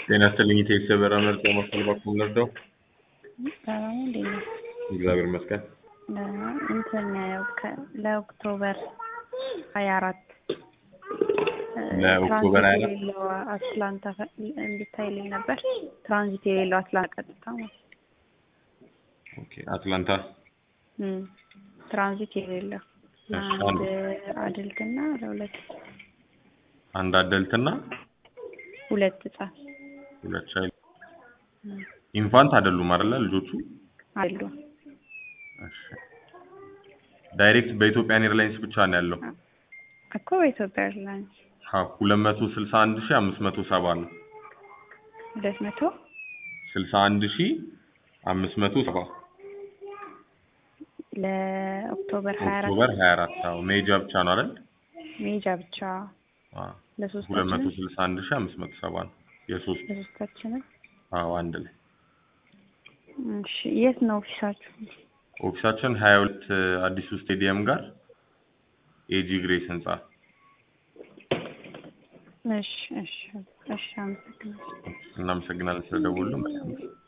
ጤና ይስጥልኝ ኢቴክስ የበራ ምርጫ ማዕከል በኩል ልርዳው? ሰላም እንዴት ነው? እግዚአብሔር ይመስገን። እንትን ለኦክቶበር ሀያ አራት ለኦክቶበር ሀያ አራት የሌለው አትላንታ እንድታይልኝ ነበር። ትራንዚት የሌለው አትላንታ ቀጥታ ማለት ኦኬ አትላንታ እም፣ ትራንዚት የሌለው ለአንድ አድልት እና ለሁለት አንድ አደልትና ሁለት ህጻን ሁለት ቻይልድ ኢንፋንት አይደሉም አይደለ ልጆቹ? አሉ። እሺ ዳይሬክት በኢትዮጵያን ኤርላይንስ ብቻ ነው ያለው። እኮ በኢትዮጵያ ኤርላይንስ ሀ 261570 ነው። ሁለት መቶ 61570 ለኦክቶበር ሀያ አራት ኦክቶበር 24 አዎ ሜጃ ብቻ ነው አይደል? ሜጃ ብቻ አዎ ለሶስታችንም 261570 ነው የሶስት ለሶስታችንም። አዎ አንድ ላይ እሺ የት ነው ኦፊሳችሁ? ኦፊሳችን 22 አዲሱ ስቴዲየም ጋር ኤጂ ግሬስ ህንጻ። እሺ እሺ እሺ አመሰግናለሁ። እናመሰግናለን ስለደወሉ። መልካም ጊዜ